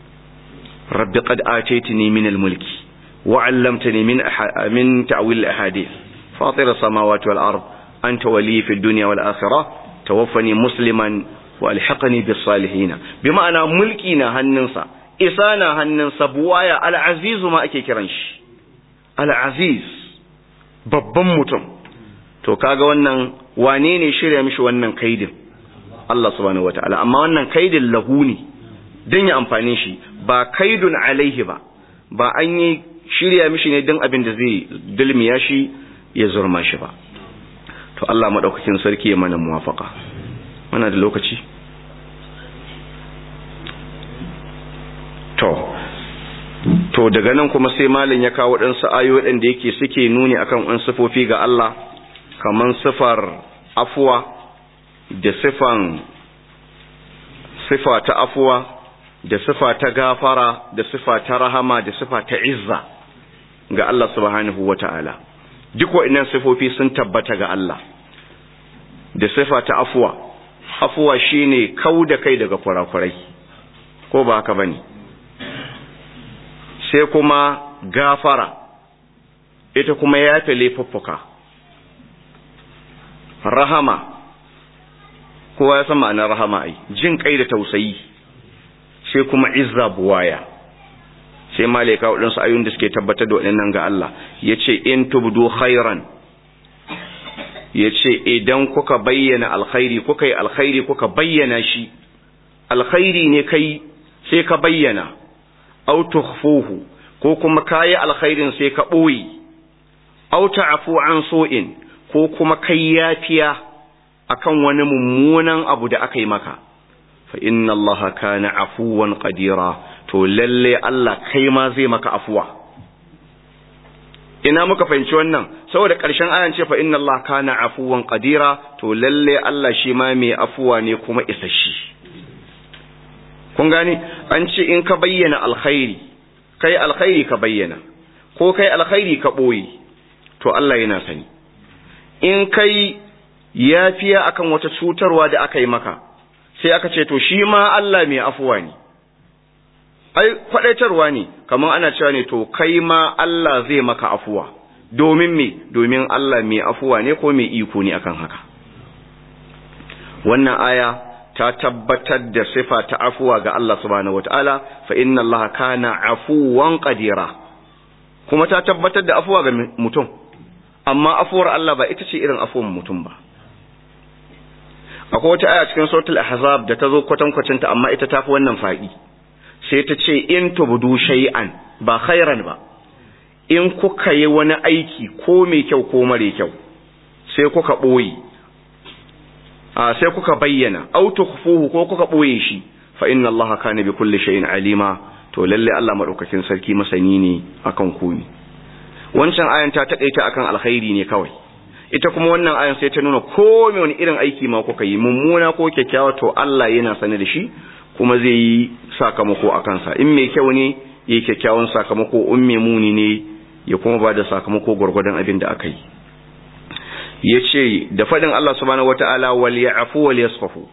رب قد آتيتني من الملك وعلمتني من أح... من تأويل الأحاديث فاطر السماوات والأرض أنت ولي في الدنيا والآخرة توفني مسلما والحقني بالصالحين بمعنى ملكنا هننسى إسانا هننسى بوايا العزيز ما أكي كرنش العزيز babban mutum to kaga wannan wane ne shirya mishi wannan kaidin Allah subhanahu wataala amma wannan kaidin lahu ne don ya amfani shi ba kaidun alaihi ba ba an yi shirya mishi ne don abin da zai dulmiya shi ya zurma shi ba to Allah maɗaukakin sarki ya mana muwafaka mana da lokaci to to daga nan kuma sai malin ya kawo ɗansu ayo waɗanda yake suke nuni akan wani sifofi ga Allah kaman sifar afuwa da sifan sifa ta afuwa da sifa ta gafara da sifa ta rahama da sifa ta izza ga Allah subhanahu wata'ala duk waɗannan sifofi sun tabbata ga Allah da sifa ta afuwa afuwa shine kau da kai daga kurakurai ko ba haka bane sai kuma gafara ita kuma yafe laifuffuka rahama kowa ya san ma'anar rahama ai jin kai da tausayi sai kuma izza buwaya sai malaika waɗansu ayoyin da suke tabbatar da waɗannan ga Allah ya ce in tubdu khairan ya ce idan kuka bayyana alkhairi kuka yi alkhairi kuka bayyana shi alkhairi ne kai sai ka bayyana au tukhfuhu ko kuma kayi alkhairin sai ka ɓoye au ta'fu an so'in ko kuma kai yafiya akan wani mummunan abu da aka yi maka fa inna allaha kana afuwan qadira to lalle Allah kai ma zai maka afuwa ina muka fahimci wannan saboda ƙarshen ayan ce fa inna Allah kana afuwan qadira to lalle Allah shi ma mai afuwa ne kuma isashi kun gane an ce in ka bayyana alkhairi kai alkhairi ka bayyana ko kai alkhairi ka boye to Allah yana sani in kai yafiya akan wata cutarwa da aka yi maka sai aka ce to shi ma Allah mai afuwa ne ai kwadaitarwa ne kamar ana cewa ne to kai ma Allah zai maka afuwa domin me domin Allah mai afuwa ne ko mai iko ne akan haka wannan aya ta tabbatar da sifa ta afuwa ga Allah subhanahu wataala fa inna Allah kana afuwan qadira kuma ta tabbatar da afuwa ga mutum amma afuwar Allah ba ita ce irin afuwar mutum ba akwai wata aya cikin suratul ahzab da ta zo kwatankwacin ta amma ita tafi wannan faɗi sai ta ce in tubdu shay'an ba khairan ba in kuka yi wani aiki ko mai kyau ko mare kyau sai kuka boye a sai kuka bayyana aw tukhfuhu ko kuka boye shi fa inna allaha kana bi kulli shay'in alima to lalle Allah madaukakin sarki masani ne akan komai wancan ayan ta takaita akan alkhairi ne kawai ita kuma wannan ayan sai ta nuna ko me wani irin aiki ma kuka yi mummuna ko kyakkyawa to Allah yana sane da shi kuma zai yi sakamako a kansa in mai kyau ne ya yi kyakkyawan sakamako in mai muni ne ya kuma ba da sakamako gwargwadon abin da aka yi ya ce da faɗin Allah subhanahu wata'ala wal ya'fu wal yasfahu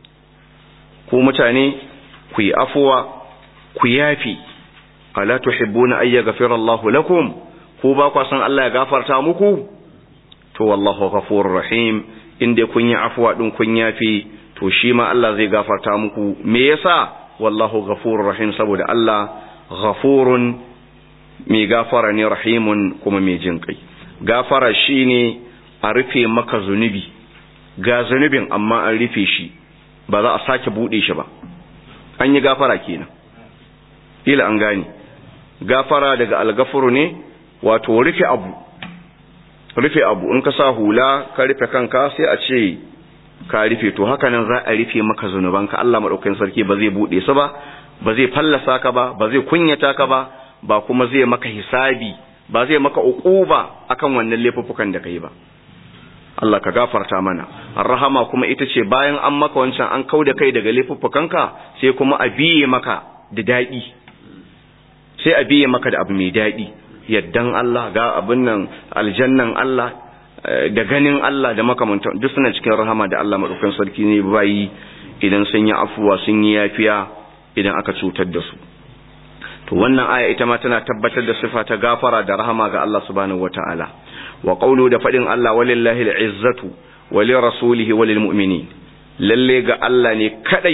ku mutane ku yi afuwa ku yafi ala tuhibbuna ay yaghfira Allahu lakum ku ba ku san Allah ya gafarta muku to wallahu ghafurur rahim inda kun yi afuwa din kun yafi to shi ma Allah zai gafarta muku me yasa wallahu ghafurur rahim saboda Allah ghafurun mai gafara ne rahimun kuma mai jin kai gafara shine a rufe maka zunubi ga zunubin amma an rufe shi ba za a sake bude shi ba an yi gafara kenan ila an gane gafara daga algafuru ne wato rufe abu rufe abu in ka sa hula ka rufe kanka sai a ce ka rufe to haka nan za a rufe maka zunubanka Allah madaukakin sarki ba zai bude su ba ba zai fallasa ka ba ba zai kunyata ka ba ba kuma zai maka hisabi ba zai maka uquba akan wannan laifuffukan da kai ba Allah ka gafarta mana rahama kuma ita ce bayan an maka wancan an kauda kai daga laifuffukanka sai kuma a biye maka da dadi sai a biye maka da abu mai dadi yaddan Allah ga abin nan aljannan Allah da ganin Allah da makamantan duk suna cikin rahama da Allah madaukakin sarki ne bayi idan sun yi afuwa sun yi yafiya idan aka cutar da su to wannan aya ita ma tana tabbatar da sifa ta gafara da rahama ga Allah subhanahu wataala wa qawlu da fadin Allah walillahi al'izzatu wa li rasulihi wa lil mu'minin lalle ga Allah ne kadai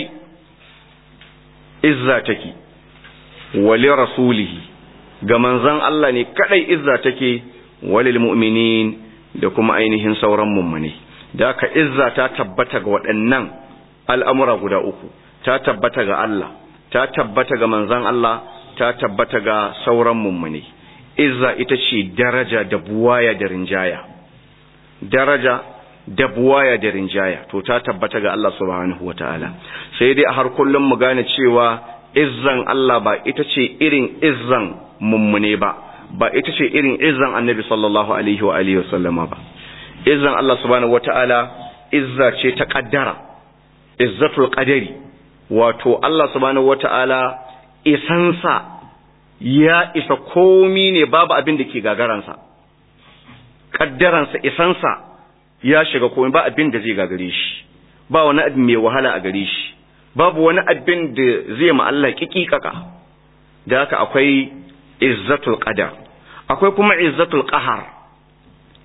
izza take wa li rasulihi ga manzon Allah ne kadai izza take wa lil mu'minin da kuma ainihin sauran mummune da ka izza ta tabbata ga waɗannan al'amura guda uku ta tabbata ga Allah ta tabbata ga manzon Allah ta tabbata ga sauran mummune izza ita ce daraja da buwaya da rinjaya daraja da buwaya da rinjaya to ta tabbata ga Allah subhanahu wataala sai dai a har kullum mu gane cewa izzan Allah ba ita ce irin izzan mummune ba ba ita ce irin izzan annabi sallallahu alaihi wa alihi wasallama ba izzan Allah subhanahu wataala izza ce ta kaddara izzatul qadari wato Allah subhanahu wataala isansa ya isa komi ne babu abin da ke gagaransa kaddaransa isansa ya shiga komai ba abin da zai gagare shi ba wani abin mai wahala a gare shi babu wani abin da zai ma Allah kikikaka da haka akwai izzatul qadar akwai kuma izzatul qahar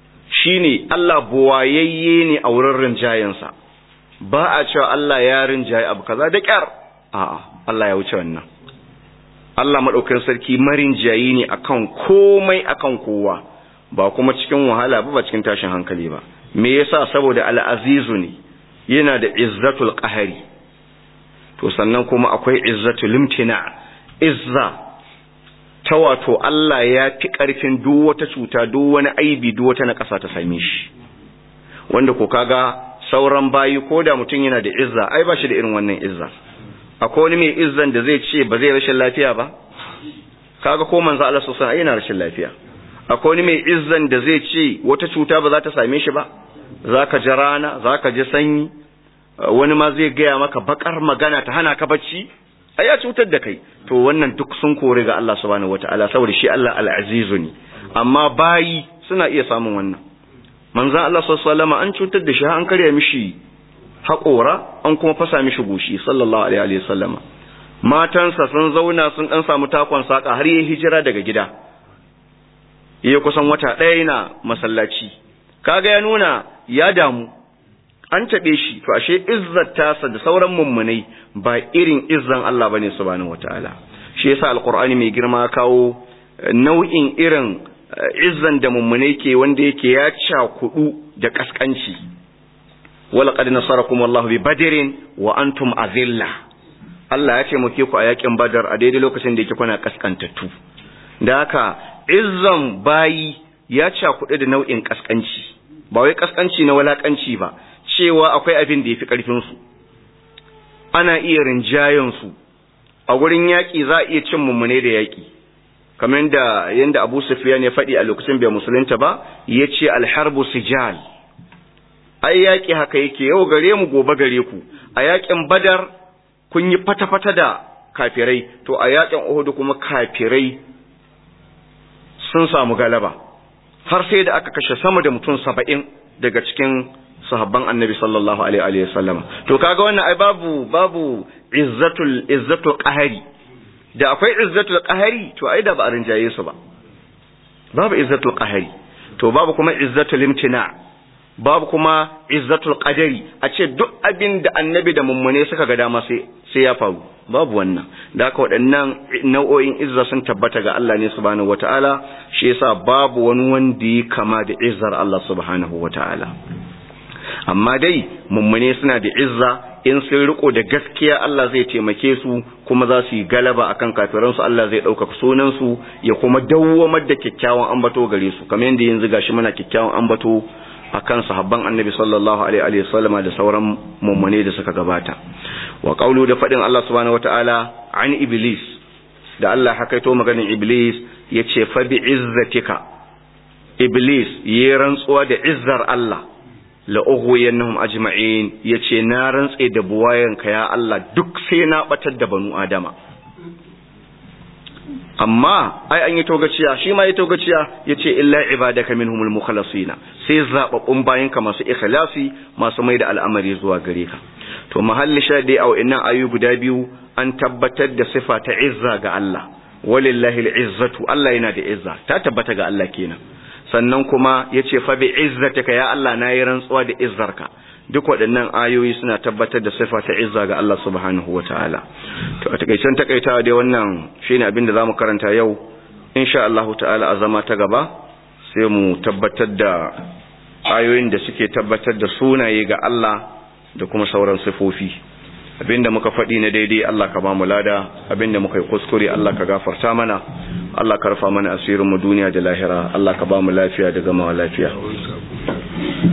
shine Allah buwayayye ne a wurin rinjayensa ba a cewa Allah ya rinjaye abu kaza da kyar a'a Allah ya wuce wannan Allah madaukakin sarki marinjayi ne akan komai akan kowa ba kuma cikin wahala ba ba cikin tashin hankali ba me yasa saboda al-azizu ne yana da izzatul qahari to sannan kuma akwai izzatul imtina izza ta wato Allah ya fi ƙarfin duk wata cuta duk wani aibi duk wata na ƙasa ta same shi wanda ko kaga sauran bayi ko da mutum yana da izza ai ba shi da irin wannan izza akwai wani mai izzan da zai ce ba zai rashin lafiya ba kaga ko manzo Allah sallallahu alaihi yana rashin lafiya akwai wani mai izzan da zai ce wata cuta ba za ta same shi ba zaka ji rana zaka ji sanyi wani ma zai gaya maka bakar magana ta hana ka bacci ai ya cutar da kai to wannan duk sun kore ga Allah subhanahu wataala saboda shi Allah al-azizu ne amma bayi suna iya samun wannan manzon Allah sallallahu alaihi wasallam an cutar da shi an karya mishi haƙora an kuma fasa mishi goshi sallallahu alaihi wasallama matansa sun zauna sun dan samu takon saka har yayi hijira daga gida yayi kusan wata ɗaya yana masallaci kaga ya nuna ya damu an taɓe shi to ashe izzar tasa da sauran mummunai ba irin izzan Allah bane subhanahu wataala shi yasa alqur'ani mai girma kawo nau'in irin izzan da mummunai ke wanda yake ya cakudu da kaskanci walaqad nasarakum Allahu bi badrin wa antum azilla Allah ya taimake ku a yakin badar a daidai lokacin da yake kuna kaskantattu da haka izzan bayi ya cakudu da nau'in kaskanci ba wai kaskanci na walakanci ba cewa akwai abin da ya fi ƙarfinsu ana iya rinjayensu a wurin yaƙi za a iya cin mummune da yaƙi kamar da yadda abu sufiyan ya faɗi a lokacin bai musulunta ba ya ce alharbu sijal ai yaƙi haka yake yau gare mu gobe gare ku a yaƙin badar kun yi fata-fata da kafirai to a yaƙin uhudu kuma kafirai sun samu galaba har sai da aka kashe sama da mutum saba'in daga cikin sahabban annabi sallallahu alaihi wa sallam to kaga wannan ai babu babu izzatul izzatul qahari da akwai izzatul qahari to ai da ba a rinjaye su ba babu izzatul qahari to babu kuma izzatul imtina babu kuma izzatul qadari a ce duk abin da annabi da mummune suka ga dama sai sai ya faru babu wannan da haka waɗannan nau'o'in izza sun tabbata ga Allah ne subhanahu wataala shi yasa babu wani wanda ya kama da izzar Allah subhanahu wataala amma dai mummune suna da izza in sun riko da gaskiya Allah zai taimake su kuma za su yi galaba akan kafiransu Allah zai ɗaukaka sunansu ya kuma dawwamar da kyakkyawan ambato gare su kamar yadda yanzu gashi muna kyakkyawan ambato akan sahabban annabi sallallahu alaihi wa sallama da sauran mummune da suka gabata wa qawlu da fadin Allah subhanahu wataala an iblis da Allah hakaito maganin iblis yace fa bi izzatika iblis yi rantsuwa da izzar Allah la'ughwiyannahum ajma'in yace na rantse da buwayanka ya Allah duk sai na batar da banu adama amma ai an yi togaciya shi ma yi togaciya yace illa ibadaka minhumul mukhlasina sai zababbun bayanka masu ikhlasi masu mai da al'amari zuwa gare ka to mahalli shadi a wa'annan ayu guda biyu an tabbatar da sifa ta izza ga Allah walillahi al'izzatu Allah yana da izza ta tabbata ga Allah kenan sannan kuma ya ce fa bi izzatika ya Allah na yi rantsuwa da izzarka duk waɗannan ayoyi suna tabbatar da sifa ta izza ga Allah subhanahu wataala to a takaicen takaitawa dai wannan shine abin da zamu karanta yau insha Allah ta'ala a zama ta gaba sai mu tabbatar da ayoyin da suke tabbatar da sunaye ga Allah da kuma sauran sifofi abinda muka faɗi na daidai Allah ka ba mu lada abinda muka yi kuskure Allah ka gafarta mana Allah ka rufa mana asirin mu duniya da lahira Allah ka ba mu lafiya da gama lafiya